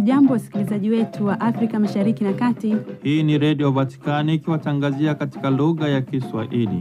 Hamjambo, wasikilizaji wetu wa Afrika Mashariki na Kati. Hii ni Redio Vatikani ikiwatangazia katika lugha ya Kiswahili.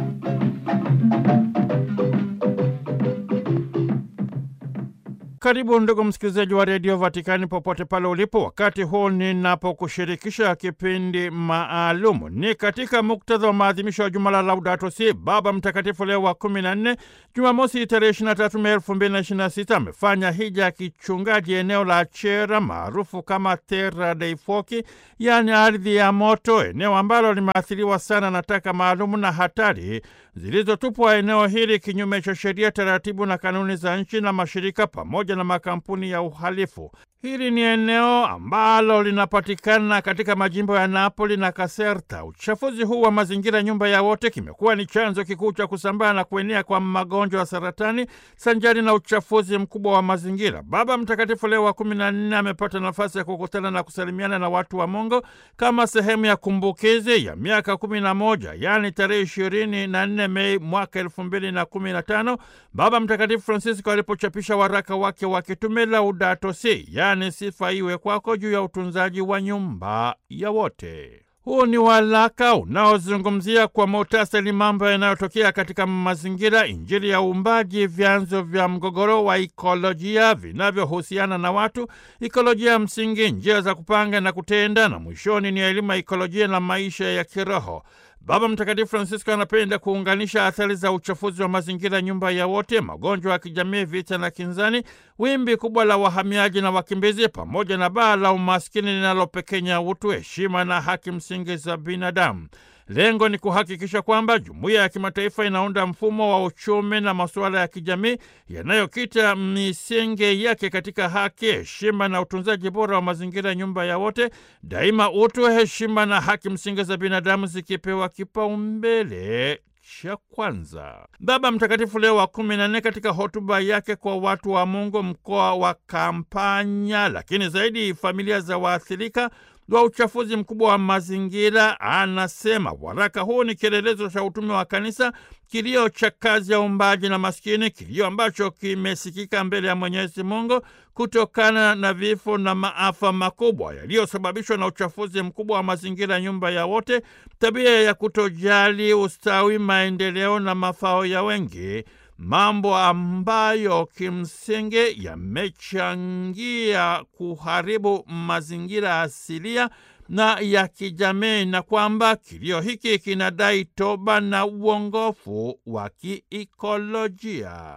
Karibu ndugu msikilizaji wa redio Vatikani popote pale ulipo, wakati huu ninapokushirikisha kipindi maalumu. Ni katika muktadha wa maadhimisho ya juma la Laudato Si, Baba Mtakatifu Leo wa kumi na nne, Jumamosi tarehe 23 Mei 2026 amefanya hija ya kichungaji eneo la Chera maarufu kama Terra dei Fuochi, yaani ardhi ya moto, eneo ambalo limeathiriwa sana na taka maalumu na hatari zilizotupwa eneo hili kinyume cha sheria, taratibu na kanuni za nchi na mashirika pamoja na makampuni ya uhalifu. Hili ni eneo ambalo linapatikana katika majimbo ya Napoli na Caserta. Uchafuzi huu wa mazingira, nyumba ya wote, kimekuwa ni chanzo kikuu cha kusambaa na kuenea kwa magonjwa ya saratani sanjari na uchafuzi mkubwa wa mazingira. Baba Mtakatifu Leo wa kumi na nne amepata nafasi ya kukutana na kusalimiana na watu wa Mungu kama sehemu ya kumbukizi ya miaka kumi na moja yaani tarehe ishirini na nne Mei mwaka elfu mbili na kumi na tano Baba Mtakatifu Francisco alipochapisha waraka wake wa kitume Laudato Si, yaani sifa iwe kwako, juu ya utunzaji wa nyumba ya wote. Huu ni waraka unaozungumzia kwa muhtasari mambo yanayotokea katika mazingira, Injili ya uumbaji, vyanzo vya mgogoro wa ikolojia vinavyohusiana na watu, ikolojia ya msingi, njia za kupanga na kutenda, na mwishoni ni elimu ya ikolojia na maisha ya kiroho. Baba Mtakatifu Francisco anapenda kuunganisha athari za uchafuzi wa mazingira, nyumba ya wote, magonjwa ya kijamii, vita na kinzani, wimbi kubwa la wahamiaji na wakimbizi, pamoja na baa la umaskini linalopekenya utu, heshima na haki msingi za binadamu. Lengo ni kuhakikisha kwamba jumuiya ya kimataifa inaunda mfumo wa uchumi na masuala ya kijamii yanayokita misingi yake katika haki, heshima na utunzaji bora wa mazingira, nyumba ya wote, daima utu, heshima na haki msingi za binadamu zikipewa kipaumbele cha kwanza. Baba Mtakatifu Leo wa kumi na nne katika hotuba yake kwa watu wa Mungu mkoa wa Kampanya, lakini zaidi familia za waathirika wa uchafuzi mkubwa wa mazingira, anasema waraka huu ni kielelezo cha utume wa kanisa, kilio cha kazi ya uumbaji na maskini, kilio ambacho kimesikika mbele ya Mwenyezi Mungu kutokana na vifo na maafa makubwa yaliyosababishwa na uchafuzi mkubwa wa mazingira, nyumba ya wote, tabia ya kutojali ustawi, maendeleo na mafao ya wengi, mambo ambayo kimsingi yamechangia kuharibu mazingira asilia na ya kijamii, na kwamba kilio hiki kinadai toba na uongofu wa kiikolojia.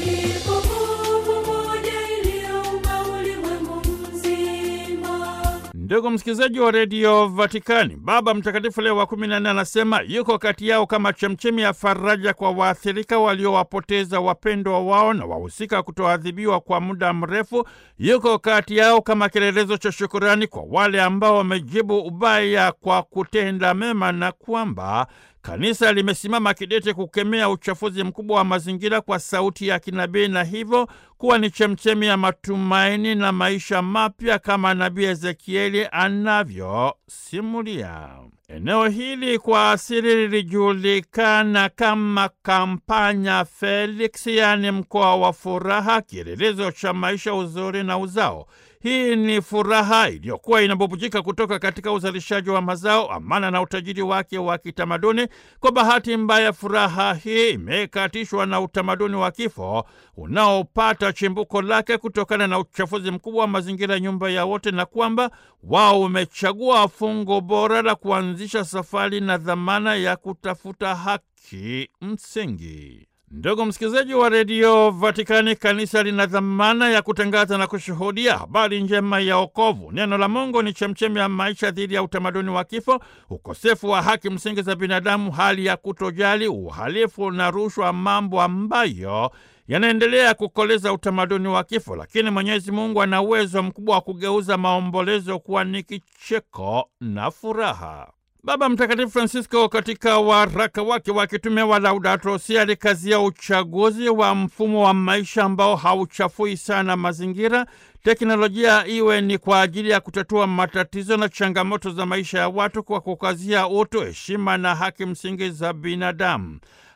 Ndugu msikilizaji wa redio Vatikani, Baba Mtakatifu Leo wa kumi na nne anasema yuko kati yao kama chemchemi ya faraja kwa waathirika waliowapoteza wapendwa wao na wahusika kutoadhibiwa kwa muda mrefu. Yuko kati yao kama kielelezo cha shukurani kwa wale ambao wamejibu ubaya kwa kutenda mema, na kwamba Kanisa limesimama kidete kukemea uchafuzi mkubwa wa mazingira kwa sauti ya kinabii na hivyo kuwa ni chemchemi ya matumaini na maisha mapya kama nabii Ezekieli anavyosimulia. Eneo hili kwa asili lilijulikana kama Kampanya Felix, yaani mkoa wa furaha, kielelezo cha maisha, uzuri na uzao. Hii ni furaha iliyokuwa inabubujika kutoka katika uzalishaji wa mazao, amana na utajiri wake wa kitamaduni. Kwa bahati mbaya, furaha hii imekatishwa na utamaduni wa kifo unaopata chimbuko lake kutokana na uchafuzi mkubwa wa mazingira, nyumba ya wote, na kwamba wao wamechagua fungo bora la kuanzisha safari na dhamana ya kutafuta haki msingi. Ndugu msikilizaji wa redio Vatikani, kanisa lina dhamana ya kutangaza na kushuhudia habari njema ya wokovu. Neno la Mungu ni chemchemi ya maisha dhidi ya utamaduni wa kifo, ukosefu wa haki msingi za binadamu, hali ya kutojali, uhalifu na rushwa, mambo ambayo yanaendelea kukoleza utamaduni wa kifo. Lakini Mwenyezi Mungu ana uwezo mkubwa wa kugeuza maombolezo kuwa ni kicheko na furaha. Baba Mtakatifu Francisco katika waraka wake wa kitume wa Laudato Si alikazia uchaguzi wa mfumo wa maisha ambao hauchafui sana mazingira, teknolojia iwe ni kwa ajili ya kutatua matatizo na changamoto za maisha ya watu kwa kukazia utu, heshima na haki msingi za binadamu.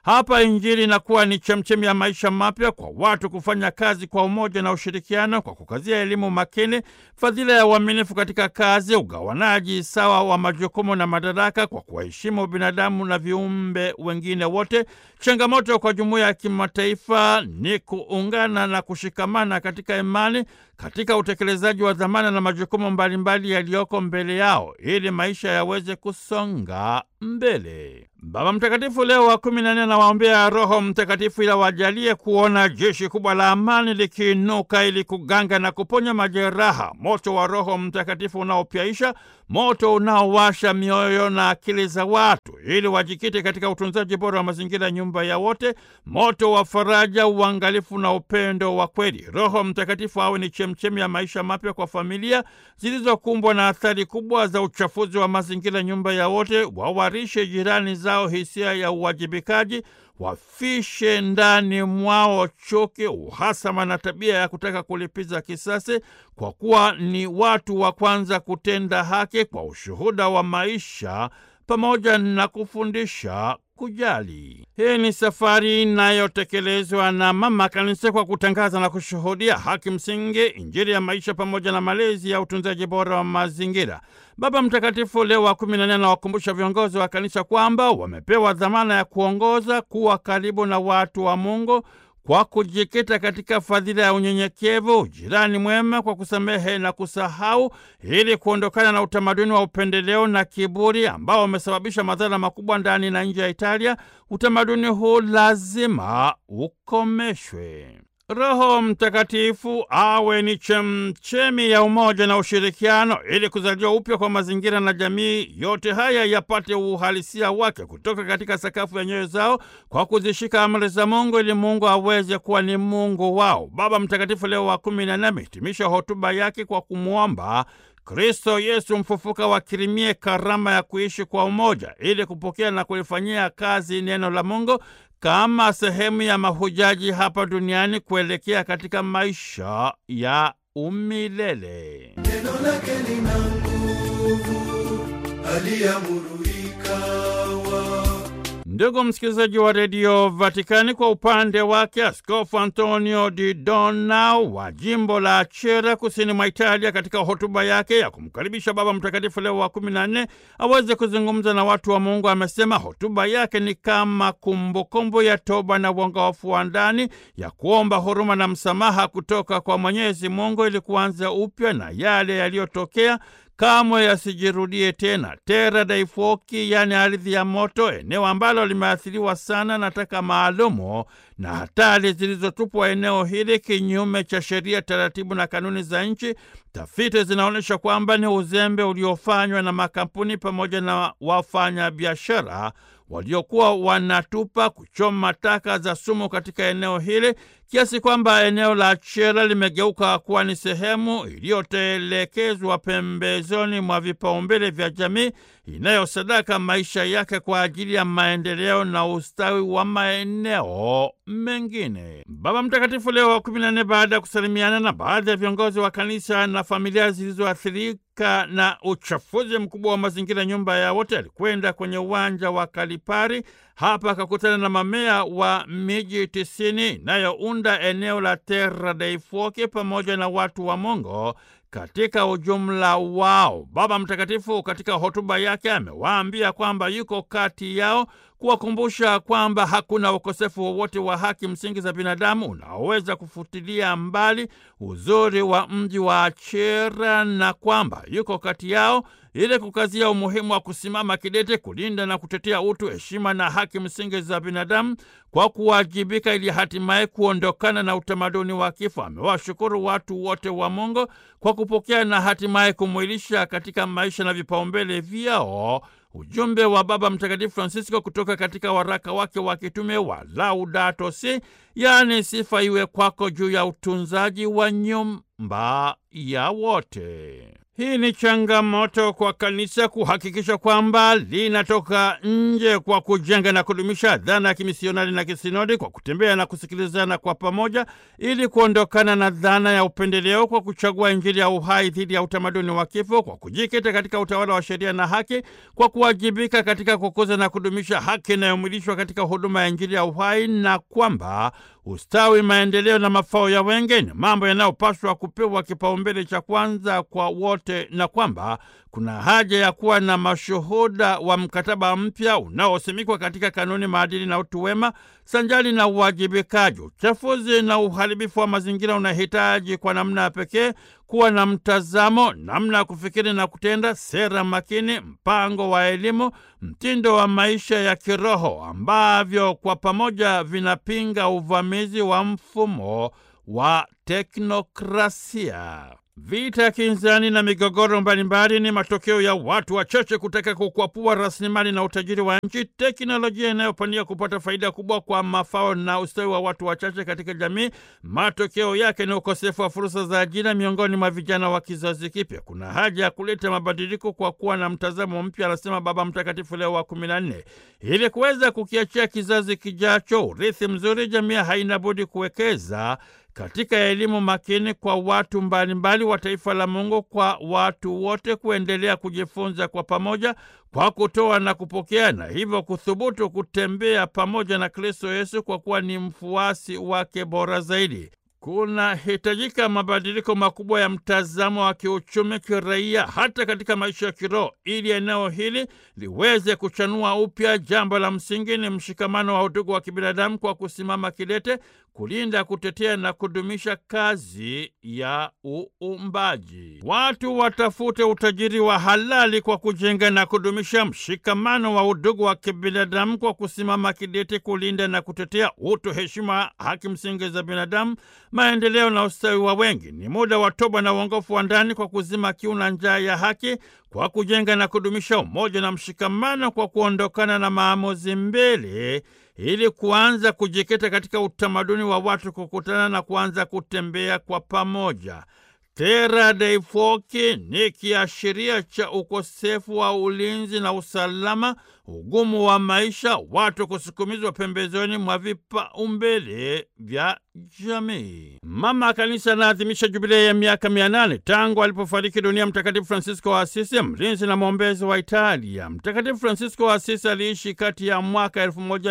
Hapa Injili inakuwa ni chemchemi ya maisha mapya kwa watu kufanya kazi kwa umoja na ushirikiano, kwa kukazia elimu makini, fadhila ya uaminifu katika kazi, ugawanaji sawa wa majukumu na madaraka, kwa kuwaheshimu binadamu na viumbe wengine wote. Changamoto kwa jumuiya ya kimataifa ni kuungana na kushikamana katika imani, katika utekelezaji wa dhamana na majukumu mbalimbali yaliyoko mbele yao ili maisha yaweze kusonga mbele. Baba Mtakatifu Leo wa kumi na nne anawaombea Roho Mtakatifu ili wajalie kuona jeshi kubwa la amani likiinuka ili kuganga na kuponya majeraha, moto wa Roho Mtakatifu unaopyaisha, moto unaowasha mioyo na akili za watu ili wajikite katika utunzaji bora wa mazingira, nyumba ya wote, moto wa faraja, uangalifu na upendo wa kweli. Roho Mtakatifu awe ni chemchemi ya maisha mapya kwa familia zilizokumbwa na athari kubwa za uchafuzi wa mazingira, nyumba ya wote, wawarishe jirani zao hisia ya uwajibikaji, wafishe ndani mwao chuki, uhasama na tabia ya kutaka kulipiza kisasi, kwa kuwa ni watu wa kwanza kutenda haki kwa ushuhuda wa maisha pamoja na kufundisha kujali. Hii ni safari inayotekelezwa na Mama Kanisa kwa kutangaza na kushuhudia haki msingi, Injili ya maisha pamoja na malezi ya utunzaji bora wa mazingira. Baba Mtakatifu Leo wa kumi na nne anawakumbusha viongozi wa kanisa kwamba wamepewa dhamana ya kuongoza, kuwa karibu na watu wa Mungu kwa kujikita katika fadhila ya unyenyekevu, ujirani mwema, kwa kusamehe na kusahau, ili kuondokana na utamaduni wa upendeleo na kiburi ambao umesababisha madhara makubwa ndani na nje ya Italia. Utamaduni huu lazima ukomeshwe. Roho Mtakatifu awe ni chemchemi ya umoja na ushirikiano ili kuzaliwa upya kwa mazingira na jamii. Yote haya yapate uhalisia wake kutoka katika sakafu ya nyoyo zao kwa kuzishika amri za Mungu ili Mungu aweze kuwa ni Mungu wao. Baba Mtakatifu Leo wa kumi na nne amehitimisha hotuba yake kwa kumwomba Kristo Yesu mfufuka wakirimie karama ya kuishi kwa umoja ili kupokea na kulifanyia kazi neno la Mungu kama sehemu ya mahujaji hapa duniani kuelekea katika maisha ya umilele. Neno lake lina nguvu, aliamuru ikawa. Ndugu msikilizaji wa redio Vatikani, kwa upande wake Askofu Antonio Di Donau wa jimbo la Achera kusini mwa Italia, katika hotuba yake ya kumkaribisha Baba Mtakatifu Leo wa kumi na nne aweze kuzungumza na watu wa Mungu, amesema hotuba yake ni kama kumbukumbu ya toba na uongofu wa ndani, ya kuomba huruma na msamaha kutoka kwa Mwenyezi Mungu ili kuanza upya na yale yaliyotokea kamwe yasijirudie tena. Terra dei Fuochi, yaani ardhi ya moto, eneo ambalo limeathiriwa sana na taka maalumu na hatari zilizotupwa eneo hili kinyume cha sheria, taratibu na kanuni za nchi. Tafiti zinaonyesha kwamba ni uzembe uliofanywa na makampuni pamoja na wafanyabiashara waliokuwa wanatupa kuchoma taka za sumu katika eneo hili kiasi kwamba eneo la Achera limegeuka kuwa ni sehemu iliyotelekezwa pembezoni mwa vipaumbele vya jamii inayosadaka maisha yake kwa ajili ya maendeleo na ustawi wa maeneo mengine. Baba Mtakatifu Leo wa kumi na nne, baada ya kusalimiana na baadhi ya viongozi wa kanisa na familia zilizoathirika na uchafuzi mkubwa wa mazingira, nyumba ya wote, alikwenda kwenye uwanja wa Kalipari. Hapa akakutana na mamea wa miji tisini inayounda eneo la Terra dei Fuochi pamoja na watu wa Mungu katika ujumla wao. Baba Mtakatifu katika hotuba yake amewaambia kwamba yuko kati yao kuwakumbusha kwamba hakuna ukosefu wowote wa haki msingi za binadamu unaoweza kufutilia mbali uzuri wa mji wa Achera na kwamba yuko kati yao ili kukazia umuhimu wa kusimama kidete kulinda na kutetea utu, heshima na haki msingi za binadamu kwa kuwajibika ili hatimaye kuondokana na utamaduni wa kifo. Amewashukuru watu wote wa Mungu kwa kupokea na hatimaye kumwilisha katika maisha na vipaumbele vyao ujumbe wa Baba Mtakatifu Francisco kutoka katika waraka wake wa kitume wa Laudato Si, yaani sifa iwe kwako, juu ya utunzaji wa nyumba ya wote. Hii ni changamoto kwa kanisa kuhakikisha kwamba linatoka nje kwa kujenga na kudumisha dhana ya kimisionari na kisinodi kwa kutembea na kusikilizana kwa pamoja ili kuondokana na dhana ya upendeleo kwa kuchagua Injili ya uhai dhidi ya utamaduni wa kifo kwa kujikita katika utawala wa sheria na haki kwa kuwajibika katika kukuza na kudumisha haki inayomwilishwa katika huduma ya Injili ya uhai na kwamba ustawi, maendeleo na mafao ya wengi ni mambo yanayopaswa kupewa kipaumbele cha kwanza kwa wote, na kwamba kuna haja ya kuwa na mashuhuda wa mkataba mpya unaosimikwa katika kanuni, maadili na utu wema, sanjali na uwajibikaji. Uchafuzi na uharibifu wa mazingira unahitaji kwa namna ya pekee kuwa na mtazamo, namna ya kufikiri na kutenda, sera makini, mpango wa elimu, mtindo wa maisha ya kiroho ambavyo kwa pamoja vinapinga uvamizi wa mfumo wa teknokrasia. Vita kinzani na migogoro mbalimbali ni matokeo ya watu wachache kutaka kukwapua rasilimali na utajiri wa nchi, teknolojia inayopania kupata faida kubwa kwa mafao na ustawi wa watu wachache katika jamii. Matokeo yake ni ukosefu wa fursa za ajira miongoni mwa vijana wa kizazi kipya. Kuna haja ya kuleta mabadiliko kwa kuwa na mtazamo mpya, anasema Baba Mtakatifu Leo wa kumi na nne. Ili kuweza kukiachia kizazi kijacho urithi mzuri, jamii haina budi kuwekeza katika elimu makini kwa watu mbalimbali wa taifa la Mungu, kwa watu wote kuendelea kujifunza kwa pamoja, kwa kutoa na kupokea, na hivyo kuthubutu kutembea pamoja na Kristo Yesu kwa kuwa ni mfuasi wake bora zaidi. Kunahitajika mabadiliko makubwa ya mtazamo wa kiuchumi, kiraia, hata katika maisha ya kiroho, ili eneo hili liweze kuchanua upya. Jambo la msingi ni mshikamano wa udugu wa kibinadamu kwa kusimama kidete kulinda, kutetea na kudumisha kazi ya uumbaji. Watu watafute utajiri wa halali kwa kujenga na kudumisha mshikamano wa udugu wa kibinadamu kwa kusimama kidete kulinda na kutetea utu, heshima, haki msingi za binadamu, maendeleo na ustawi wa wengi. Ni muda wa toba na uongofu wa ndani kwa kuzima kiu na njaa ya haki kwa kujenga na kudumisha umoja na mshikamano kwa kuondokana na maamuzi mbele ili kuanza kujikita katika utamaduni wa watu kukutana na kuanza kutembea kwa pamoja. Terra dei Fuochi ni kiashiria cha ukosefu wa ulinzi na usalama, ugumu wa maisha, watu kusukumizwa pembezoni mwa vipaumbele vya jamii. Mama Kanisa anaadhimisha jubilei ya miaka mia nane tangu alipofariki dunia Mtakatifu Francisco wa Asisi, mlinzi na mwombezi wa Italia. Mtakatifu Francisco wa Asisi aliishi kati ya mwaka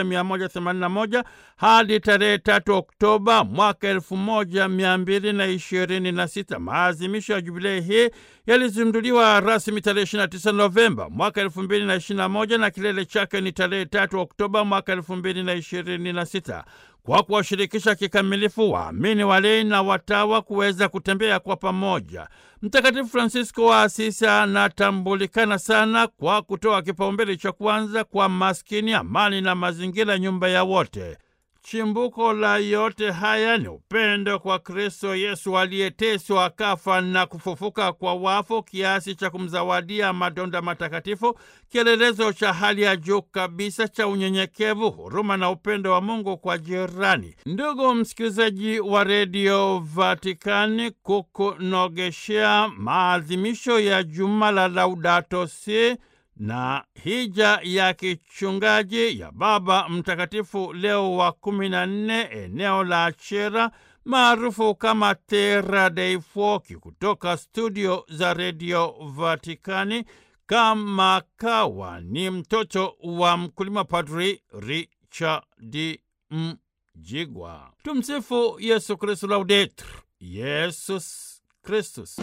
1181 hadi tarehe 3 Oktoba mwaka 1226. Maadhimisho ya jubilei hii yalizinduliwa rasmi tarehe 29 Novemba mwaka 2021 na kilele chake ni tarehe 3 Oktoba mwaka 2026 kwa kuwashirikisha kikamilifu waamini, walei na watawa kuweza kutembea kwa pamoja. Mtakatifu Fransisko wa Asisi anatambulikana sana kwa kutoa kipaumbele cha kwanza kwa maskini, amani na mazingira, nyumba ya wote. Chimbuko la yote haya ni upendo kwa Kristo Yesu aliyeteswa akafa na kufufuka kwa wafu kiasi cha kumzawadia madonda matakatifu, kielelezo cha hali ya juu kabisa cha unyenyekevu, huruma na upendo wa Mungu kwa jirani. Ndugu msikilizaji wa redio Vatikani, kukunogeshea maadhimisho ya juma la Laudato Si na hija ya kichungaji ya Baba Mtakatifu Leo wa kumi na nne eneo la Chera maarufu kama Terra dei Fuochi, kutoka studio za redio Vatikani. Kama kawa ni mtoto wa mkulima, Padri Richard Mjigwa. Tumsifu Yesu Kristu, Laudetur Yesus Kristus.